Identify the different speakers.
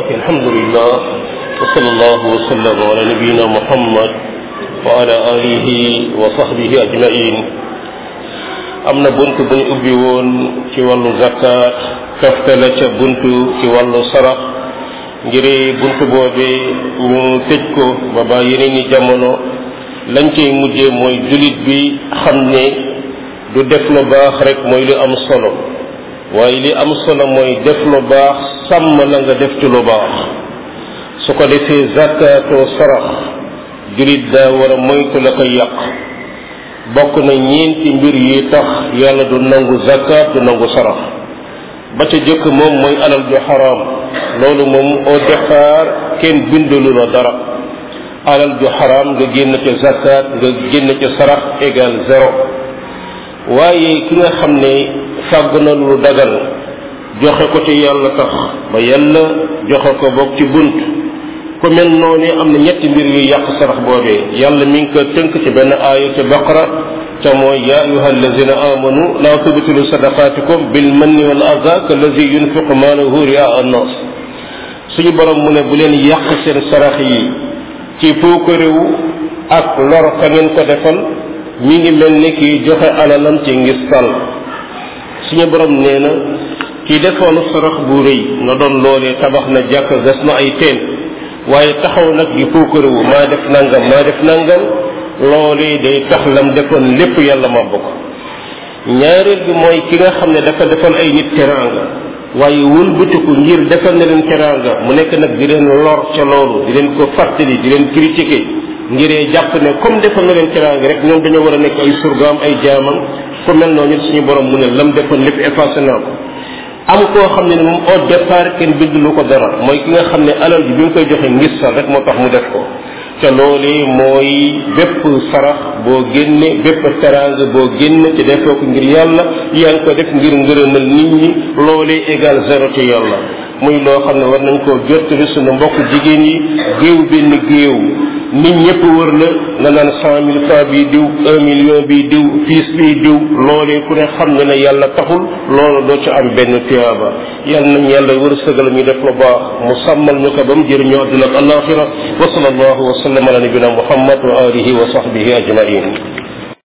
Speaker 1: ok alhamdulillah wa sallallahu wa sallam ala nabiyina muhammad wa ala alihi wa sahbihi ajmain am na bunt bu ñu ubbi woon ci wàllu zakat kafte la ca bunt ci wàllu sarax ngir bunt boobee ñu tëj ko ba ba yeneen i jamono lañ cay mujjee mooy julit bi xam ne du def lu baax rek mooy lu am solo waaye li am solo mooy def lu baax sàmm la nga def ci lu baax su ko defee zakatoo sarax julit daa war a moytu la koy yàq bokk na ñeenti mbir yi tax yàlla du nangu zakat du nangu sarax ba ca jëkk moom mooy alal ju xaraam loolu moom au départ kenn bindalu la dara alal ju xaraam nga génn ca zakat nga génn ca sarax égal zéro waaye ki nga xam ne fàgg na lu dagal joxe ko ci yàlla tax ba yàlla joxe ko bokk ci bunt ku mel noonu am na ñetti mbir yu yàq sarax boobee yàlla mi ngi ko tënk ci benn aaya ca baqara ca mooy ya ayuha allazina amanu la tubtilu sadaqatikum bil manni wal aza kallazi yunfiqu maalahu ria annas suñu borom mu ne bu leen yàq seen sarax yi ci puukarewu ak lor ka ngeen ko defal mi ngi mel ni kiy joxe alalam ci ngistal suñu borom nee na ki defoon sarax bu rëy na doon loolee tabax na jàkk gas na ay teen waaye taxaw nag di puukarewu maa def nangam maa def nangam loolee day tax lam defoon lépp yàlla ma bokk ñaareel bi mooy ki nga xam ne dafa defal ay nit teraanga waaye wëlbatiku ngir defal na leen teraanga mu nekk nag di leen lor ca loolu di leen ko fàttali di leen critiquer ngiree jàpp ne comme defal na leen teraanga rek ñoom dañoo war a nekk ay surgaam ay jaamam ku mel noonu suñu borom mu ne lam defoon lépp effacé naa ko am koo xam ne moom au départ kenn bind lu ko dara mooy ki nga xam ne alal ji bi nga koy joxe ngis sal rek moo tax mu def ko te loolee mooy bépp sarax boo génne bépp teraanga boo génne te defoo ko ngir yàlla yaa ngi ko def ngir ngërëmal nit ñi loolee égal zéro ci yàlla muy loo xam ne war nañ koo jottali suñu mbokk jigéen yi géew benn géew nit ñëpp wër la nga naan cent mille francs bii diw un million bii diw piis bii diw loolee ku ne xam ne ne yàlla taxul loolu doo ci am benn tiyaaba yàlla nañ yàlla wërsëgal ñu def lu baax mu sàmmal ñu ko ba mu jëriñoo àdduna ak alaxira wa sallallahu wa sallam ala nabina muhammad wa alihi wa sahbihi ajmain